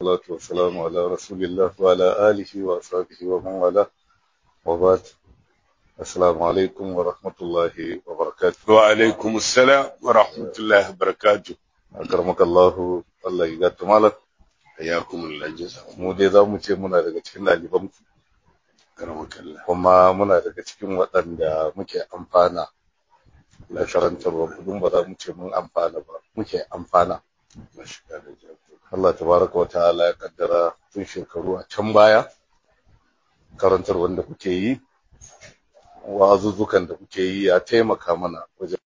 والصلاة والسلام على رسول الله وعلى آله وأصحابه ومن والاه وبعد السلام عليكم ورحمة الله وبركاته وعليكم السلام ورحمة الله وبركاته أكرمك الله الله يقدر مالك حياكم الله جزاكم mu dai za mu ce muna daga cikin ɗaliban كرمك الله kuma muna daga cikin waɗanda muke amfana da karantarwa kudin ba za mu ce mun amfana ba muke amfana ما شاء الله Allah tabaraka wa ta'ala ya kaddara tun shekaru a can baya karantar wanda kuke yi wa'azuzzukan da kuke yi ya taimaka mana wajen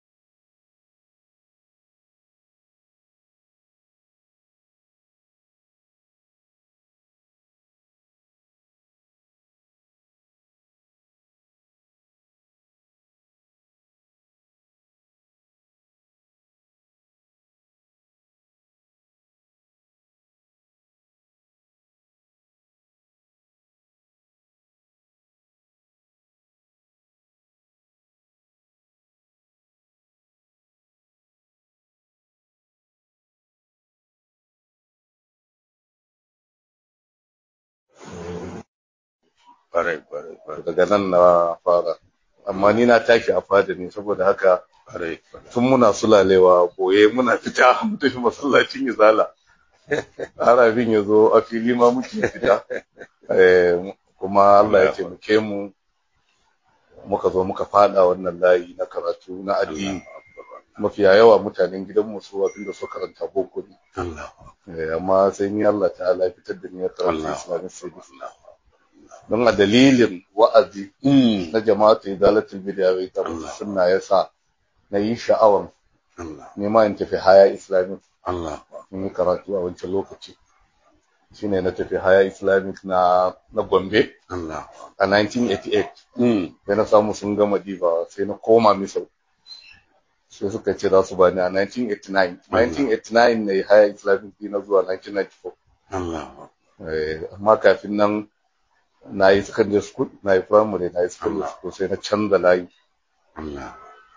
ƙwarai ƙwarai ƙwarai daga nan na fara amma ni na tashi a fada ne saboda haka ƙwarai ƙwarai tun muna sulalewa boye muna fita mu tafi masallacin izala har abin ya zo a fili ma muke fita Eh, kuma Allah ya taimake mu muka zo muka fada wannan layi na karatu na addini mafiya yawa mutanen gidanmu su abin da su karanta boko ne Allah Eh, amma sai ni Allah ta'ala ya fitar da ni ya karanta Allah. islamic studies don a dalilin wa'azi Mm. na jama'atu idalatul bid'a wa iqamatu Allah. sunna yasa na yi sha'awan Allah nema in tafi haya islamic Allah in yi karatu a wancan lokaci shine na tafi haya islamic na na gombe Allah a 1988 Mm. sai na samu sun gama diba sai na koma misau sai suka ce za su bani a 1989 1989 ne haya islamic na zuwa 1994 Allah Eh, amma kafin nan na yi secondary school na yi primary na yi secondary Allah. school sai na canza layi Allah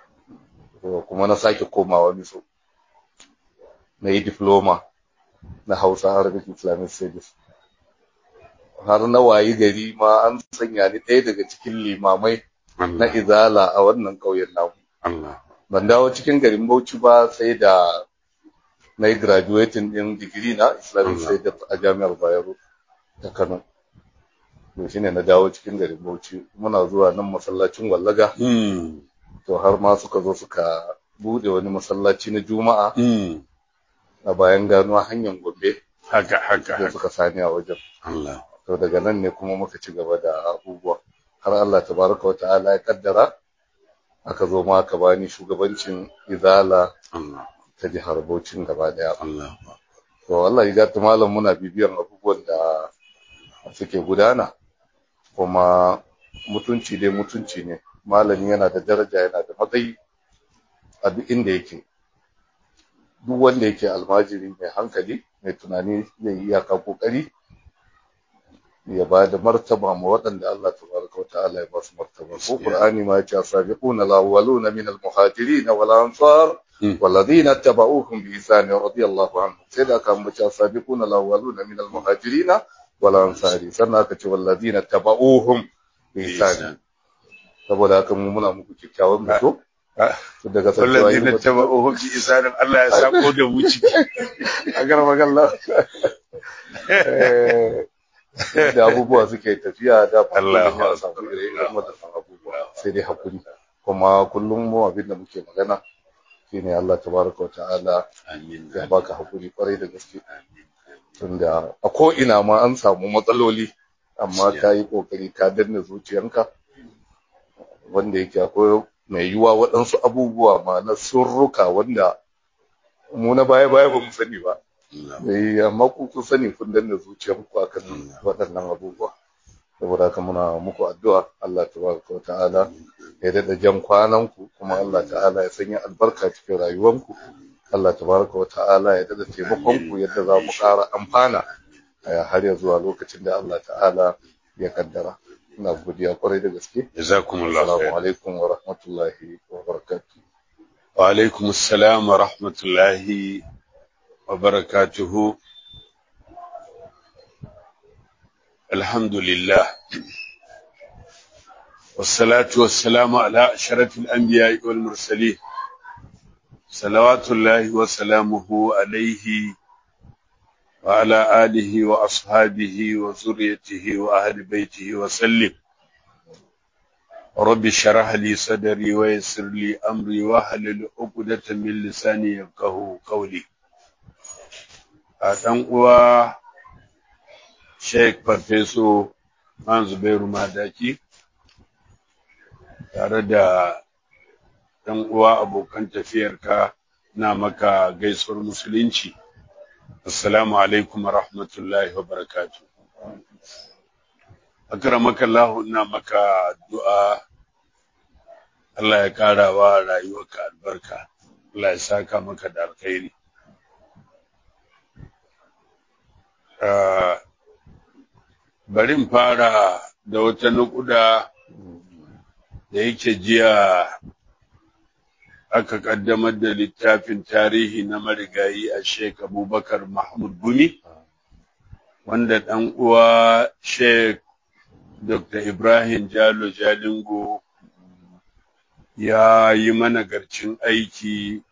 kuma na sake komawa miso na yi diploma na hausa arabic islamic studies har na wayi gari ma an sanya ni ɗaya daga cikin limamai na Allah izala a wannan ƙauyen namu Allah ban dawo cikin garin bauchi ba sai da na yi graduating ɗin digiri na islamic Allah. studies a jami'ar bayero ta kano to shine na dawo cikin garin bauchi muna zuwa nan masallacin wallaga Mm. to har ma suka zo suka bude wani masallaci na juma'a Mm. a bayan ganuwa hanyar gombe haka haka da haka suka sani a wajen Allah to daga nan ne kuma muka ci gaba da abubuwa har Allah tabaraka wa ta'ala ya kaddara aka zo ma aka bani shugabancin izala Allah ta jihar Bauchin gaba daya Allah to Allah ya gata malam muna bibiyan abubuwan da suke gudana kuma mutunci dai mutunci ne malami yana da daraja yana da matsayi a duk inda yake duk wanda yake almajiri mai hankali mai tunani zai yi iyaka kokari ya ba da martaba ma waɗanda Allah tabaraka wa ta'ala ya ba su martaba ko Qur'ani ma ya ce sabiquna al-awwaluna min al-muhajirin wal ansar Mm. والذين اتبعوهم بإحسان رضي الله عنهم سيدا كان بچا السابقون الأولون من المهاجرين والأنصار سنة كتي والذين اتبعوهم بإحسان saboda haka mu muna muku kyakkyawan mutu Ah. daga wallazi na taba ohun bi isanin Allah ya sako da mu ciki a garba gallah da abubuwa suke tafiya da Allah ya samu ire-iren wadannan abubuwa sai dai hakuri kuma kullum mu abin da muke magana shine Allah tabaraka wa ta'ala amin ya baka hakuri kwarai da gaske tunda a ko ina ma an samu matsaloli amma ka yi kokari ka danna zuciyanka wanda yake akwai mai yiwuwa waɗansu abubuwa ma na surruka wanda mu na baya baya ba mu sani ba eh amma ku kun sani kun danna zuciyanku akan waɗannan abubuwa saboda haka muna muku addu'a Allah tabaraka wa ta'ala ya dada jan kwananku kuma Allah ta'ala ya sanya albarka cikin rayuwanku Allah tabaraka wa ta'ala ya dada taimakon ku yadda za mu ƙara amfana a har ya zuwa lokacin da Allah ta'ala ya kaddara ina godiya kwarai da gaske jazakumullahu assalamu khair alaikum wa rahmatullahi wa barakatuh wa alaikum assalam wa rahmatullahi wa barakatuhu الحمد لله والصلاة والسلام على أشرف الأنبياء والمرسلين صلوات الله وسلامه عليه وعلى آله وأصحابه وذريته وأهل بيته وسلم رب اشرح لي صدري ويسر لي أمري واحلل عقدة من لساني يفقهوا قولي أتن uwa Sheikh Farfeso Man Zubairu Madaki tare da ɗan uwa abokan tafiyarka na maka gaisuwar musulunci assalamu alaikum wa rahmatullahi wa barakatuh akramaka Allah ina maka addu'a Allah ya ƙara wa rayuwarka albarka Allah ya saka maka da alkhairi Ah, bari in fara da wata nukuda da yake jiya aka kaddamar da littafin tarihi na marigayi a Sheikh Abubakar Mahmud Gumi wanda ɗan uwa Sheikh Dr. Ibrahim Jalo Jalingo ya yi mana garcin aiki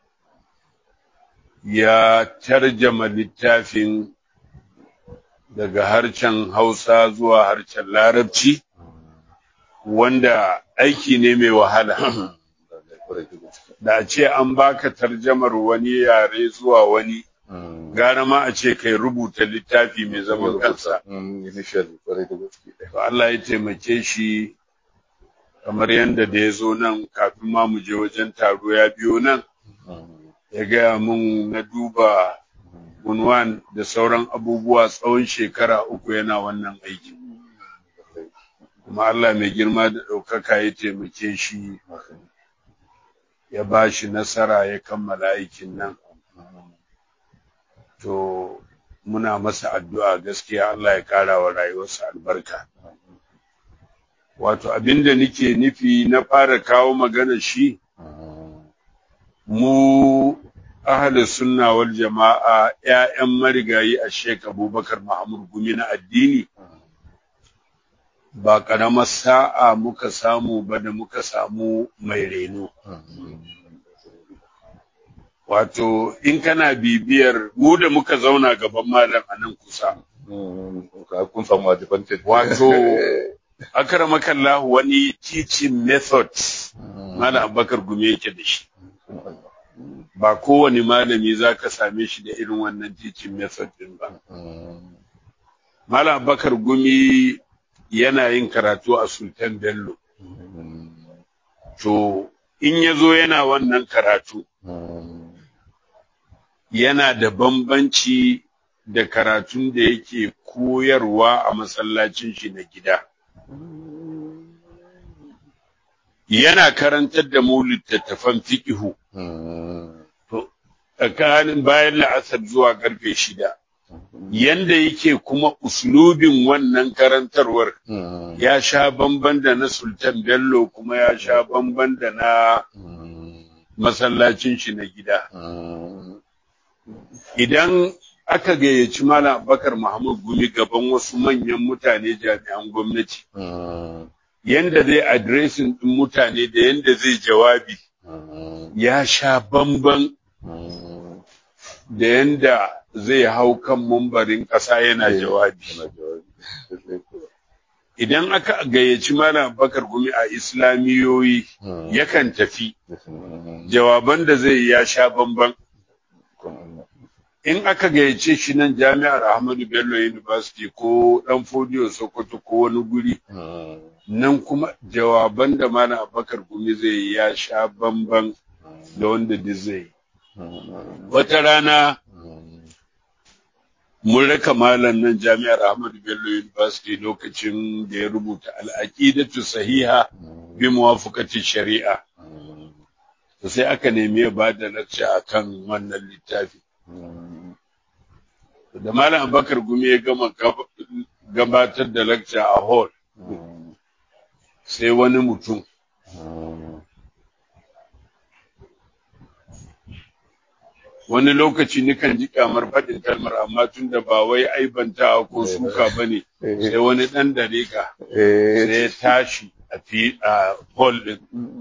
ya tarjama littafin daga harshen Hausa zuwa harshen Larabci wanda aiki ne mai wahala da a ce an baka tarjamar wani yare zuwa wani gara ma a ce kai rubuta littafi mai zaman kansa initially kwarai da gaske to Allah ya taimake shi kamar yadda da ya zo nan kafin ma mu je wajen taro ya biyo nan ya gaya mun na duba unwan da sauran abubuwa tsawon shekara uku yana wannan aiki kuma Allah mai girma da ɗaukaka ya taimake shi ya ba shi nasara ya kammala aikin nan to muna masa addu'a gaskiya Allah ya ƙara wa rayuwarsa albarka wato abinda nake nufi na fara kawo magana shi mu ahli sunna wal jama'a ƴaƴan marigayi a Sheikh Abubakar Mahmud Gumi na addini ba ƙaramar sa'a muka samu ba da muka samu mai reno wato in kana bibiyar mu da muka zauna gaban malam a nan kusa kun samu advantage wato akramakallahu wani teaching methods malam Abubakar Gumi yake da shi ba kowane malami za ka same shi da irin wannan teaching method din ba. Malam Bakar Gumi yana yin karatu a Sultan Bello. To, in ya zo yana wannan karatu, yana da bambanci da karatun da yake koyarwa a masallacin shi na gida. Yana karantar da mu littattafan fiƙihu. tsakanin bayan la'asar zuwa karfe shida. Yanda yake kuma uslubin wannan karantarwar ya sha bamban da na Sultan Bello kuma ya sha bamban da na masallacin shi na gida. Idan aka gayyaci Malam Bakar Muhammad Gumi gaban wasu manyan mutane jami'an gwamnati, yanda zai adiresin ɗin mutane da yanda zai jawabi ya sha bamban da yanda zai hau kan mumbarin ƙasa yana jawabi. Idan aka gayyaci Malam Bakar Gumi a Islamiyoyi yakan tafi, jawaban da zai ya sha bamban. In aka gayyace shi nan jami'ar Ahmadu Bello University ko ɗan Fodiyo Sokoto ko wani guri, nan kuma jawaban da Malam Bakar Gumi zai ya sha bamban da wanda duk zai. Wata rana mun raka malam nan jami'ar Ahmadu Bello University lokacin da ya rubuta al'aqidatu sahiha bi muwafaqati shari'a. To sai aka nemi ya ba da lecture akan wannan littafi. Da malam Abubakar Gumi ya gama gabatar da lecture a hall sai wani mutum wani lokaci nikan ji kamar faɗin kalmar amma tun da ba wai aibanta ko suka ba ne sai wani ɗan dariƙa sai ya tashi a fi a hall ɗin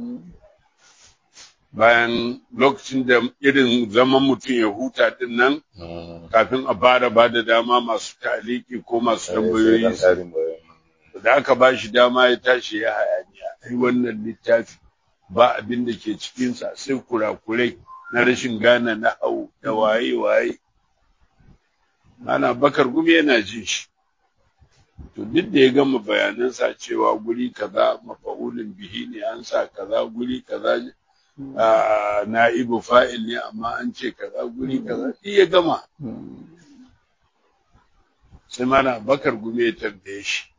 bayan lokacin da irin zaman mutum ya huta ɗin nan kafin a bara ba da dama masu taliki ko masu tambayoyi da aka ba shi dama ya tashi ya hayaniya ai wannan littafi ba abin da ke cikinsa sai kurakurai na rashin gane na hau da waye waye ana bakar gumi yana jin shi to duk da ya gama bayanansa cewa guri kaza mafa'ulin bihi ne an sa kaza guri kaza na'ibu fa'il ne amma an ce kaza guri kaza duk ya gama sai mana bakar gumi ya tambaye shi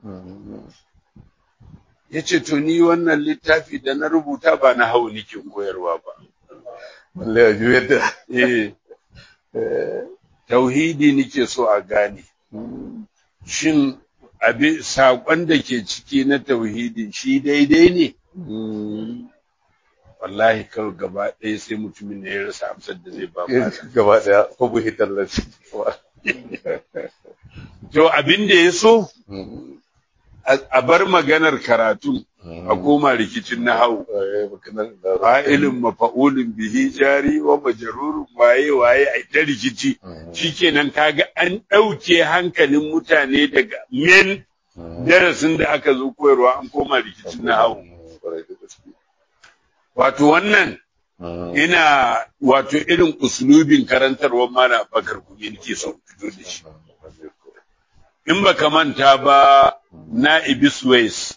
ya ce to ni wannan littafi da na rubuta ba na hau nike koyarwa ba balle a juyar da eh tauhidi nike so a gane shin abi saƙon da ke ciki na tauhidin shi daidai ne wallahi kawai gaba ɗaya sai mutumin ne ya rasa amsar da zai ba gaba ɗaya ko buhi tallafi to abin da ya so a bar maganar karatu a koma rikicin na hau fa'ilin mafa'ulin bihi jari wa majarurun waye waye a ta rikici shikenan kaga an ɗauke hankalin mutane daga men darasin da aka zo koyarwa an koma rikicin na hau wato wannan ina wato irin uslubin karantarwar mana bakar kuma nake son fito da shi in baka manta ba na ibis ways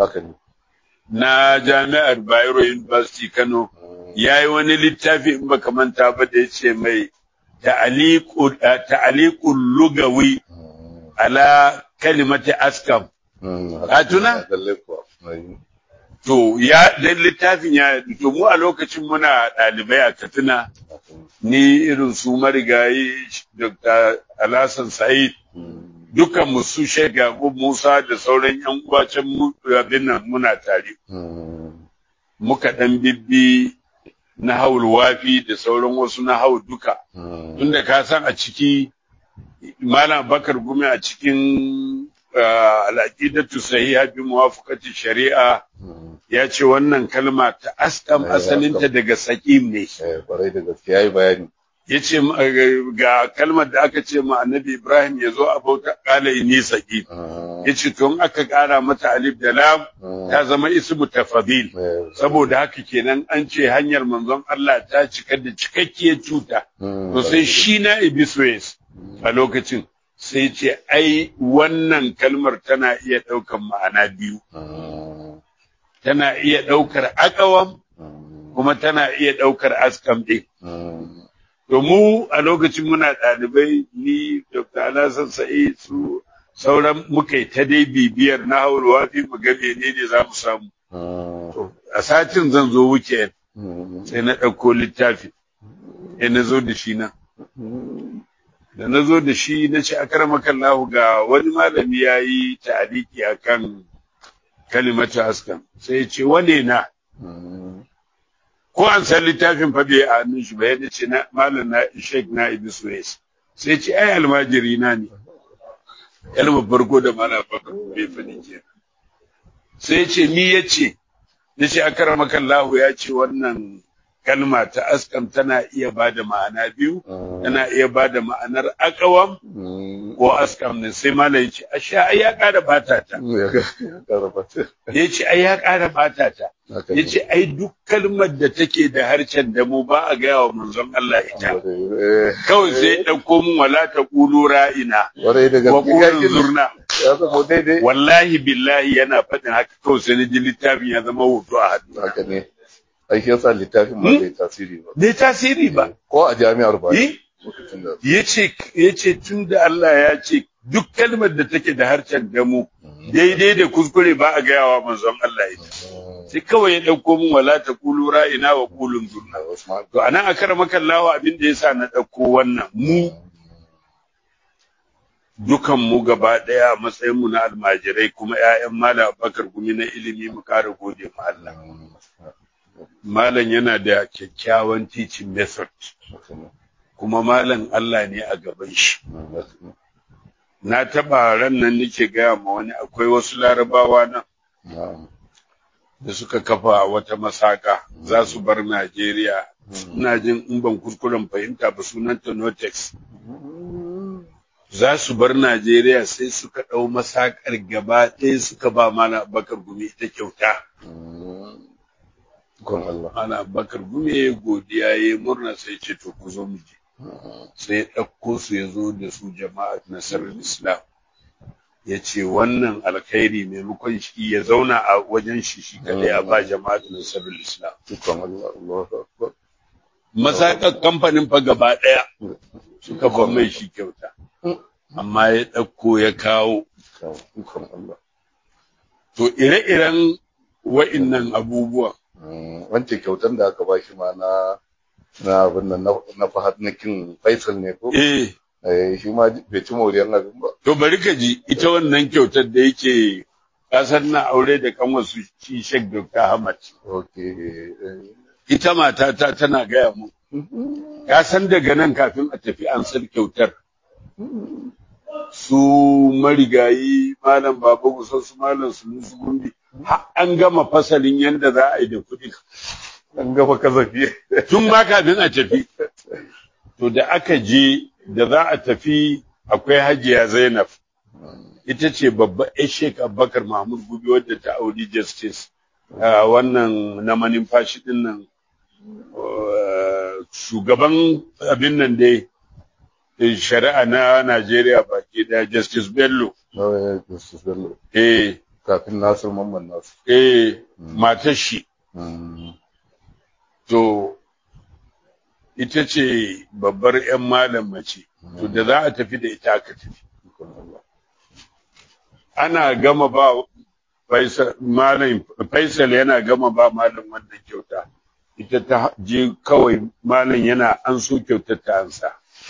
na jami'ar bayero university kano ya yi wani littafi in baka manta ba da ya ce mai ta'aliqul lugawi ala kalimati askam ka tuna to ya dan littafin ya to mu a lokacin muna ɗalibai a Katsina ni irin su marigayi Dr. Alhassan Said dukan mu su Sheikh Yakub Musa da sauran yan uwa can mu abin nan muna tare muka dan bibbi na haul wafi da sauran wasu na haul duka tunda ka san a ciki Malam Bakar Gumi a cikin al'aqidatu sahiha bi muwafaqati shari'a ya ce wannan kalma ta askam asalinta daga saƙim ne. Kwarai da gaske ya yi bayani. Ya ce ga kalmar da aka ce ma annabi Ibrahim ya zo a bauta ƙala ini saƙim. Ya ce tun aka ƙara mata alif da lam ta zama ismu tafadil. Saboda haka kenan an ce hanyar manzon Allah ta cika da cikakkiyar cuta. To sai shi na Ibiswes a lokacin. Sai ce ai wannan kalmar tana iya ɗaukan ma'ana biyu. tana iya ɗaukar akawam kuma tana iya ɗaukar askam ɗin. To mu a lokacin muna ɗalibai ni Dr. Alhassan Sa'id su sauran muka yi ta dai bibiyar na haurwa fi mu ga menene za mu samu. A satin zan zo weekend sai na ɗauko littafi sai na zo da shi nan. Da na zo da shi na ce akaramakan lahu ga wani malami ya yi ta'aliki a kan kalimatu askan sai ya ce wane na ko an san littafin fa bai a hannun shi ba yadda ce na malam na sheik na ibi suwais sai ce ai almajiri na ne kalmar farko da malam bakar bai fadi ke sai ce ni ya ce na ce akaramakan lahu ya ce wannan kalma ta askam tana iya ba da ma'ana biyu tana iya ba da ma'anar akawam ko askam ne sai malam ya ce asha ai ya ƙara bata ta ya ce ai ya ƙara bata ta ya ce ai duk kalmar da take da harshen da mu ba a gaya wa manzon Allah ita kawai sai ya ɗauko mun wala ta ƙulu ra'ina wa ƙulun zurna wallahi billahi yana faɗin haka kawai sai na ji littafin ya zama hoto a hannu ai shi yasa littafin ba zai tasiri ba bai tasiri ba ko a jami'ar ba yace yace tunda Allah ya ce duk kalmar da take da harshen damu daidai da kuskure ba a gayawa manzon Allah ita sai kawai ya dauko min wala ta kulu ra'ina wa kulun zurna to anan akara makallawa abin da yasa na dauko wannan mu dukan mu gaba daya matsayin mu na almajirai kuma ƴaƴan malam Abubakar gumi na ilimi mu kara gode ma Allah malam yana da kyakkyawan teaching method kuma malam Allah ne a gaban shi na taba ran nan nake gaya ma wani akwai wasu larabawa nan na'am da suka kafa wata masaka za su bar Najeriya ina jin in ban kuskuren fahimta ba sunanta Notex za su bar Najeriya sai suka ɗau masakar gaba ɗaya suka ba mana bakar gumi ita kyauta Gon Allah ana bakar gumi ya godiya ya murna sai ce to ku zo mu je sai ya ɗauko su ya zo da su jama'a nasarar islam ya ce wannan alkhairi maimakon shi ya zauna a wajen shi shi kadai a ba jama'a nasarar islam Gon Allah Allahu Akbar masakar kamfanin fa gaba ɗaya suka ban mai shi kyauta amma ya ɗauko ya kawo Gon Allah to ire-iren wa'innan abubuwan wancan kyautar da aka ba shi ma na na abin nan na- na fahad na kin Faisal ne ko eh eh shi ma bai ci moriyar abin ba to bari ka ji ita wannan kyautar da yake kasar na aure da kanwar su shi Sheikh Dr. Ahmad okay eh. ita matata tana gaya mu ka san daga nan kafin a tafi an san kyautar su marigayi malam baba gusa su malam su musu gumbi har an gama fasalin yanda za a yi da kuɗi an gaba kazafi tun ma kafin a tafi to da aka je da za a tafi akwai hajiya zainab ita ce babba ya sheik abubakar mahmud gubi wadda ta auri justice a wannan na manumfashi din nan uh, shugaban abin nan dai eh, shari'a na najeriya baki daya justice bello na Justice Bello eh kafin Nasir Mamman Nasir eh matar shi Mm. to ita ce babbar 'yan malam mace to da za a tafi da ita aka tafi Gon Allah ana gama ba Faisal malam Faisal yana gama ba malam wannan kyauta ita ta je kawai malam yana an so kyautar ta ansa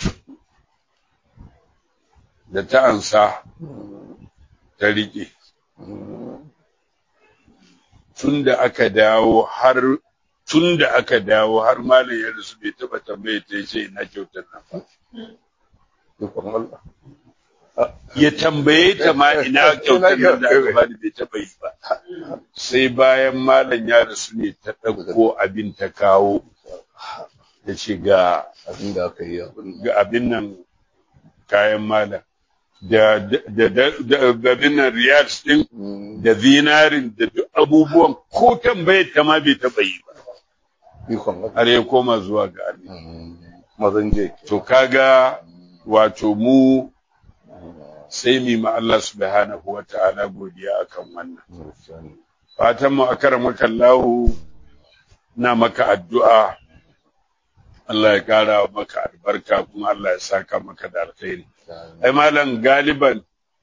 da ta ansa ta riƙe tun da aka dawo har tun da aka dawo har malam ya rasu bai taba tambaye ta ce ina kyautar nan ba Gon Allah ya tambaye ta ma ina kyautar nan da aka bani bai taba yi ba sai bayan malam ya rasu ne ta ɗauko abin ta kawo ya ce ga abin da aka yi abin ga abin nan kayan malam da da da da abin nan riyals din Mm. da zinarin da duk abubuwan ko tambayar ta ma bai taba yi ba ikon Allah har ya koma zuwa ga Allah Mm. mazan je to kaga wato mu sai mu ma Allah subhanahu wa ta'ala godiya akan wannan fatan mu akramaka Allah na maka addu'a Allah ya kara maka albarka kuma Allah ya saka maka da alkhairi ai malam galiban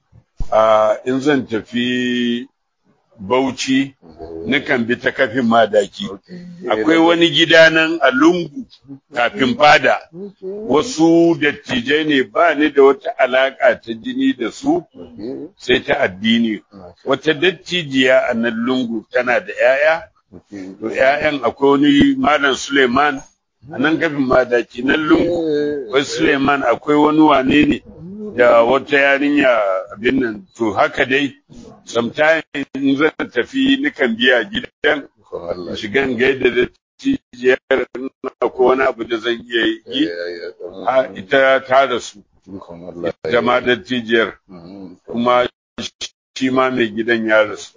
a in zan tafi Bauchi nukan bi ta kafin madaki akwai wani gida nan a lungu kafin fada wasu dattijai ne ba ni da wata alaka ta jini da su sai ta addini wata dattijiya a nan lungu tana da 'ya'ya to 'ya'yan akwai wani malam Suleiman a nan kafin madaki nan lungu wai Suleiman akwai wani wane ne da wata yarinya abin nan to haka dai sometimes in zan tafi nikan biya gidan in shiga in gaida da tijiyar na ko wani abu da zan iya yi ha ita ta rasu ita ma da tijiyar kuma shi ma mai gidan ya rasu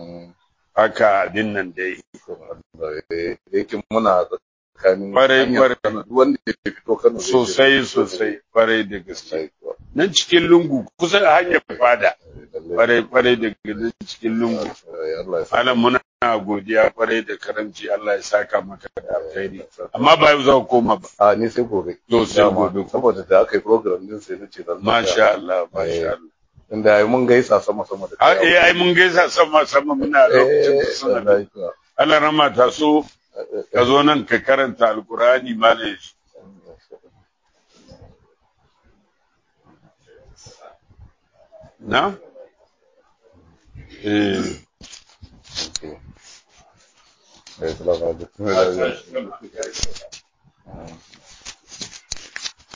haka abin nan dai yake muna tsakanin Kwarai, hanyar kwarai. Kano, wanda ya fito Kano zai sosai je- sosai kwarai da gaske Sosai kuwa. nan cikin lungu kusa da hanyar fada Lallai. kwarai kwarai da gaske cikin lungu Eh, Allah ya sa- Malam muna godiya kwarai da karamci Allah ya saka maka da alkhairi amma ba yau za ku koma ba a ni sai gobe To, sai Dama, gobe. saboda da aka yi program din sai nace dan masha Allah masha Allah inda ai mun gaisa sama sama da har eh ai mun gaisa sama sama muna lokacin da eh suna wallahi kuwa. Allah rama ta so ka zo nan ka karanta alkurani malam na eh Okay. Eh, salamu alaikum.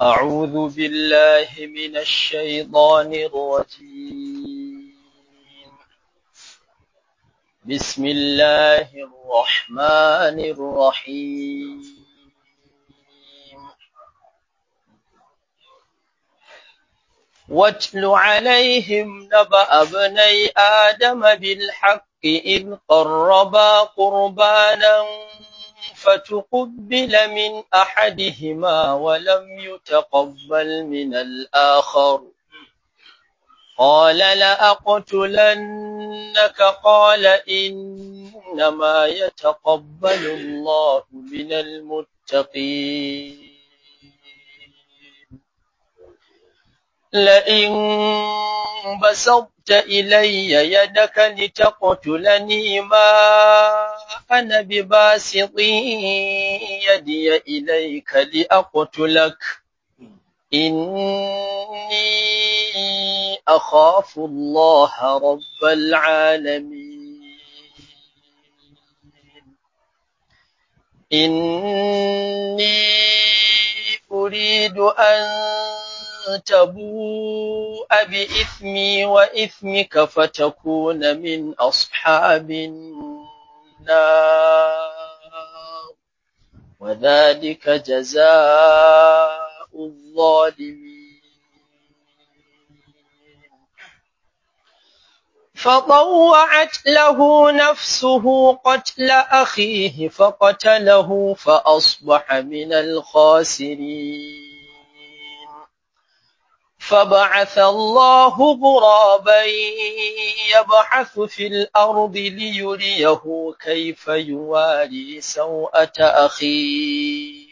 أعوذ بالله من الشيطان الرجيم بسم الله الرحمن الرحيم واتل عليهم نبأ ابني آدم بالحق إذ قربا قربانا فتقبل من أحدهما ولم يتقبل من الآخر قال لأقتلنك قال إنما يتقبل الله من المتقين لئن بسطت إلي يدك لتقتلني ما أنا بباسط يدي إليك لأقتلك إني أخاف الله رب العالمين إني أريد أن تبوء بإثمي وإثمك فتكون من أصحاب النار وذلك جزاء الظالمين فطوعت له نفسه قتل أخيه فقتله فأصبح من الخاسرين فبعث الله غرابا يبحث في الأرض ليريه كيف يواري سوءة أخيه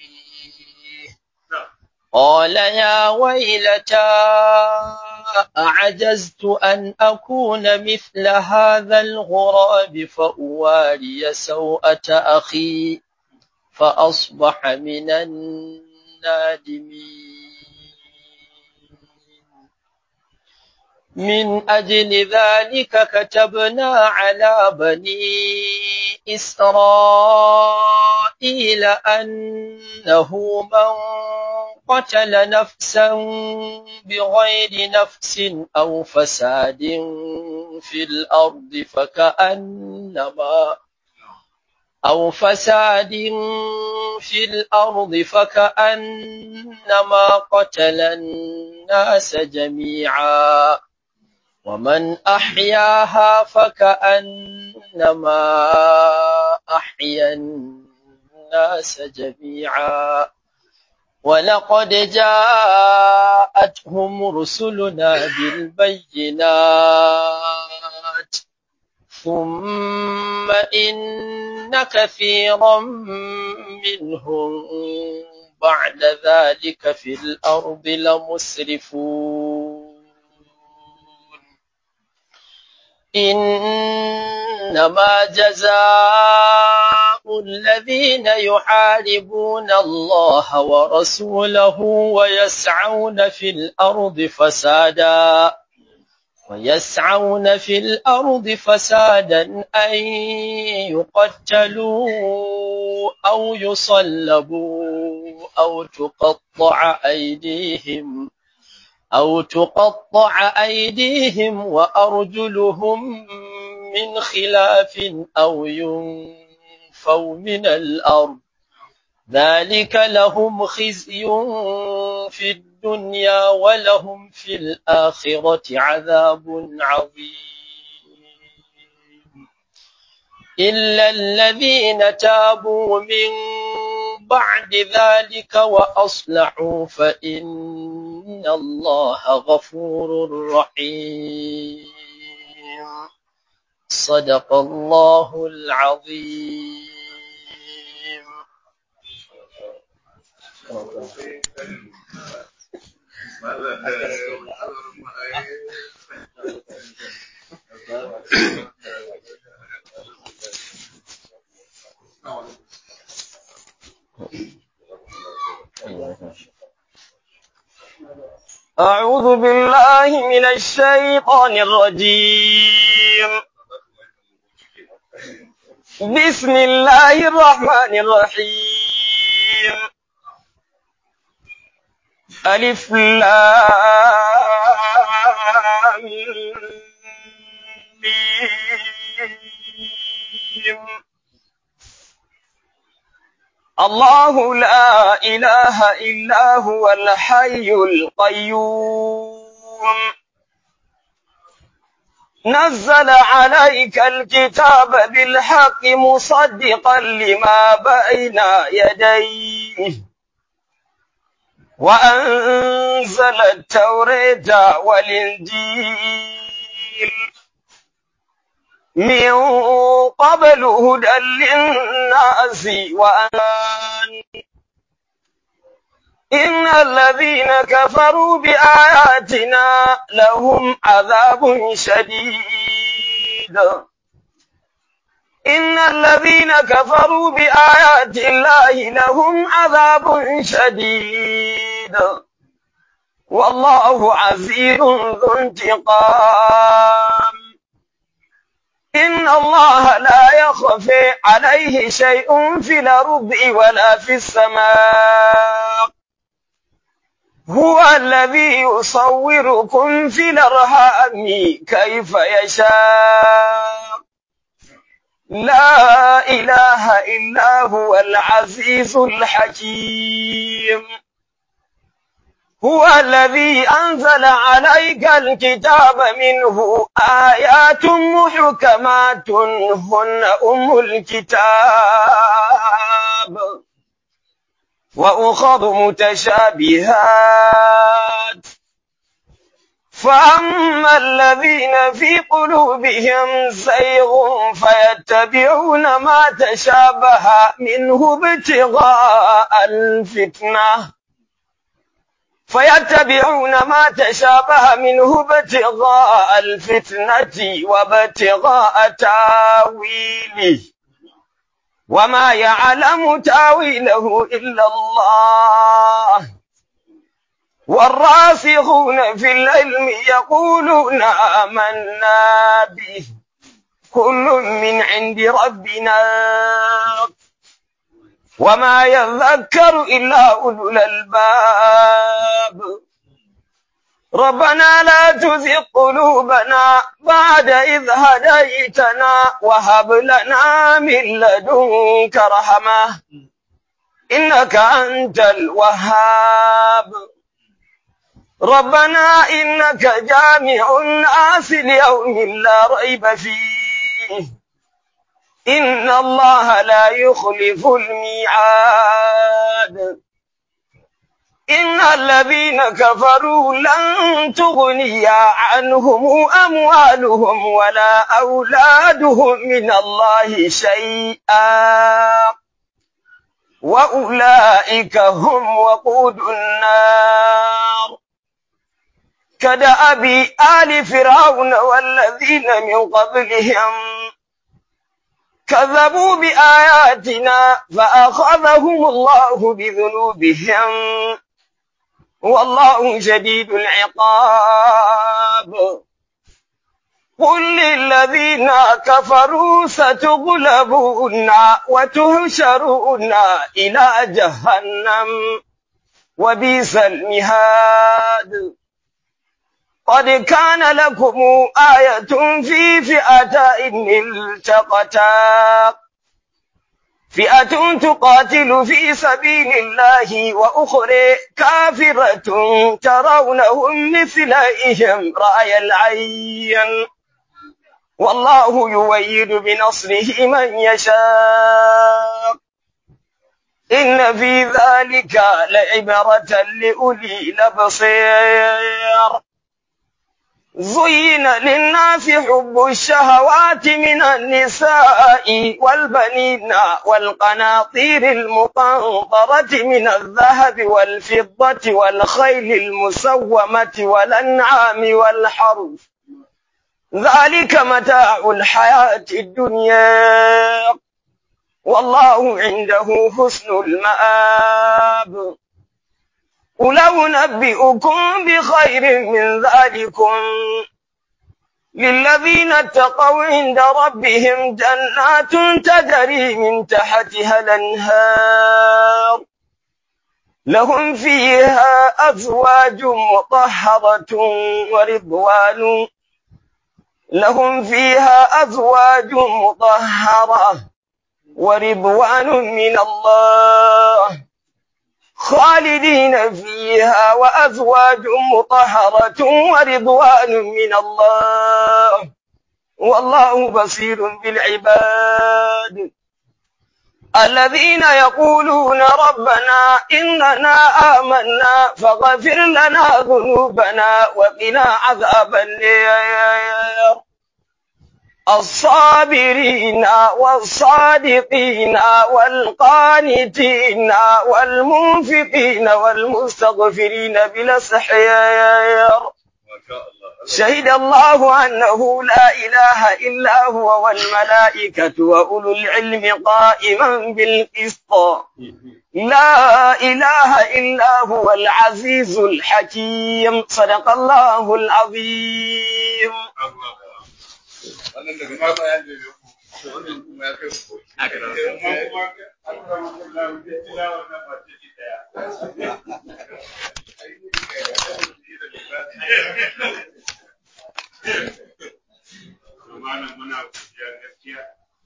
قال يا ويلتى أعجزت أن أكون مثل هذا الغراب فأواري سوءة أخي فأصبح من النادمين من أجل ذلك كتبنا على بني إسرائيل أنه من قتل نفسا بغير نفس أو فساد في الأرض فكأنما أو فساد في الأرض فكأنما قتل الناس جميعا ومن أحياها فكأنما أحيا الناس جميعا ولقد جاءتهم رسلنا بالبينات ثم إن كثيرا منهم بعد ذلك في الأرض لمسرفون إنما جزاء الذين يحاربون الله ورسوله ويسعون في الأرض فسادا ويسعون في الأرض فسادا أن يقتلوا أو يصلبوا أو تقطع أيديهم أو تقطع أيديهم وأرجلهم من خلاف أو ينفوا من الأرض ذلك لهم خزي في الدنيا ولهم في الآخرة عذاب عظيم إلا الذين تابوا من بعد ذلك وأصلحوا فإن الله غفور رحيم صدق الله العظيم أعوذ بالله من الشيطان الرجيم بسم الله الرحمن الرحيم ألف لام ميم الله لا إله إلا هو الحي القيوم نزل عليك الكتاب بالحق مصدقا لما بين يديه وأنزل التوراة والإنجيل من قبل هدى للناس وأمان إن الذين كفروا بآياتنا لهم عذاب شديد إن الذين كفروا بآيات الله لهم عذاب شديد والله عزيز ذو انتقام إن الله لا يخفي عليه شيء في الأرض ولا في السماء هو الذي يصوركم في الأرحام كيف يشاء لا إله إلا هو العزيز الحكيم هو الذي أنزل عليك الكتاب منه آيات محكمات هن أم الكتاب وأخذ متشابهات فأما الذين في قلوبهم زيغ فيتبعون ما تشابه منه ابتغاء الفتنة فيتبعون ما تشابه منه ابتغاء الفتنة وابتغاء تاويله وما يعلم تاويله إلا الله والراسخون في العلم يقولون آمنا به كل من عند ربنا وما يذكر إلا أولو الألباب ربنا لا تزغ قلوبنا بعد إذ هديتنا وهب لنا من لدنك رحمة إنك أنت الوهاب ربنا إنك جامع الناس ليوم لا ريب فيه إن الله لا يخلف الميعاد إن الذين كفروا لن تغني عنهم أموالهم ولا أولادهم من الله شيئا وأولئك هم وقود النار كدأب آل فرعون والذين من قبلهم كذبوا بآياتنا فأخذهم الله بذنوبهم والله شديد العقاب قل للذين كفروا ستغلبون وتهشرون إلى جهنم وبئس المهاد قد كان لكم آية في فئتين التقتا فئة تقاتل في سبيل الله وأخرى كافرة ترونهم مثليهم رأي العين والله يويد بنصره من يشاء إن في ذلك لعبرة لأولي الأبصير زين للناس حب الشهوات من النساء والبنين والقناطير المقنطرة من الذهب والفضة والخيل المسومة والأنعام والحرث ذلك متاع الحياة الدنيا والله عنده حسن المآب قل أنبئكم بخير من ذلكم للذين اتقوا عند ربهم جنات تجري من تحتها الأنهار لهم فيها أزواج مطهرة ورضوان لهم فيها أزواج مطهرة ورضوان من الله خالدين فيها وأزواج مطهرة ورضوان من الله والله بصير بالعباد الذين يقولون ربنا إننا آمنا فاغفر لنا ذنوبنا وقنا عذاب النار الصابرين والصادقين والقانتين والمنفقين والمستغفرين بالأسحيار شهد الله أنه لا إله إلا هو والملائكة وأولو العلم قائما بالقسط لا إله إلا هو العزيز الحكيم صدق الله العظيم wannan daga ma bayan da ya wannan kuma ya kai su muna godiya gaskiya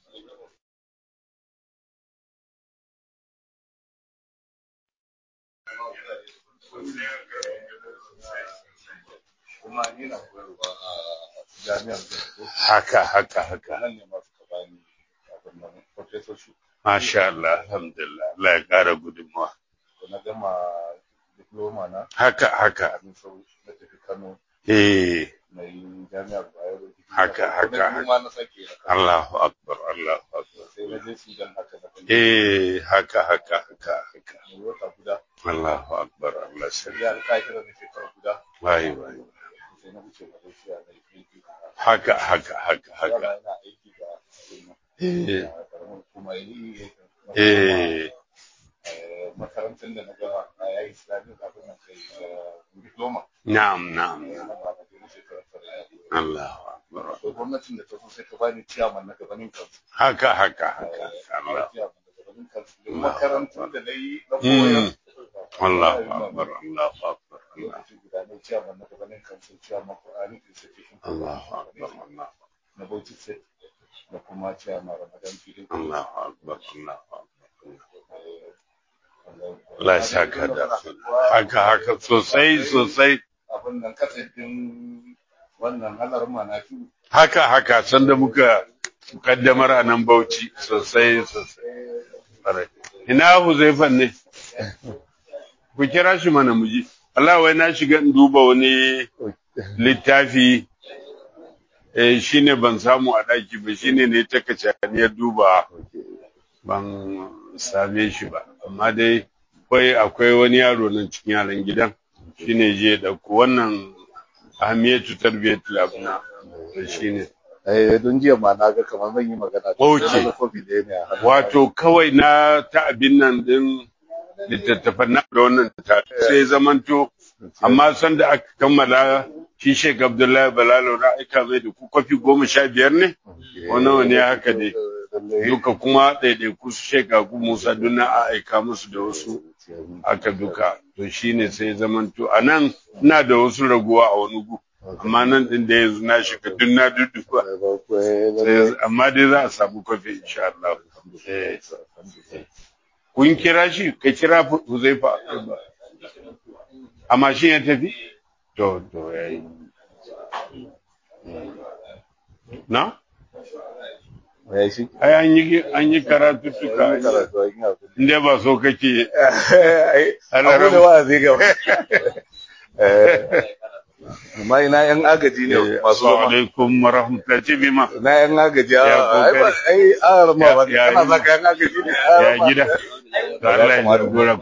kuma ni na koyarwa a jami'ar Glasgow. haka haka haka nan ne masu ka bani abin nan professorship masha Allah alhamdulillah Allah ya kara gudunmawa da na gama diploma na haka haka abin sau na tafi Kano eh na yi jami'ar Bayero Haka, haka, Na biyu ma na sake a Kano. Allahu akbar Allahu akbar sai na je Sudan haka na kan eh haka haka haka haka yi wata guda Allahu akbar Allah sai sai ya alƙa'ira na shekara guda wai wai sai na wuce Malaysia na yi aiki haka haka haka Yara haka yana aiki da abin nan, eh a ƙaramin hukuma yi eh eh, makarantar da na gama a yayi islamic abin nan kai eh, diploma na'am na'am na ba na je na shekara tara ya yi. Allahu akbar akwai gwamnatin da ta so sai ta bani ciyaman na gabanin kansu haka haka haka Allah ciyaman na gabanin kansu da makarantun da na yi na Mm. koyar Allahu akbar Allahu akbar Allah lokaci guda ne ciyaman na gabanin kansu ciyaman Qur'ani Institution Allahu akbar Allah na Bauchi State da kuma ciyaman Ramadan Filin Allahu akbar Allahu akbar Allah ya saka da haka haka sosai sosai abin nan kasafin wannan halar manafi haka haka sanda muka kaddamar a nan Bauchi sosai sosai Ƙwarai. ina Huzaifan ne ku kira shi mana muji Allah wai na shiga in duba wani littafi eh shine ban samu a daki ba shine ne ta kacaniyar duba ban same shi ba amma dai akwai akwai wani yaro nan cikin yaran gidan shine je da ku wannan ahmiyatu tarbiyatul abna shine eh don jiya ma na ga kamar zan yi magana da Okay. sai na ga kofi da ne a hannu. wato kawai na ta abin nan din littattafan na da wannan ta sai zamanto amma san da aka kammala shi Sheikh Abdullahi Balalo na aika mai da ku kwafi goma sha biyar ne wani wani haka dai Lallai. duka kuma ɗaiɗaiku su Sheikh Abu Musa duna a aika musu da wasu aka duka to shine sai zamanto a nan ina da wasu raguwa a wani gu amma nan din da yanzu na shiga duk na dudduba Sai- amma dai za a samu kwafi insha Allah Eh. kun kira shi ka kira Huzaifa a mashin ya tafi to to yayi na ya shi ai an yi an yi karatuttuka an yi karatu an yi abin inda ba so kake ai Allah abu da rabu. wa'azi gaba Eh, amma ina yan agaji ne masu assalamu zama alaikum wa rahmatullahi ce bima na yan agaji a Ya ai ba kokari. ai a rama ba Ya- ya kana yi- zaka yan agaji ne a ya rama. gida Allah ya gora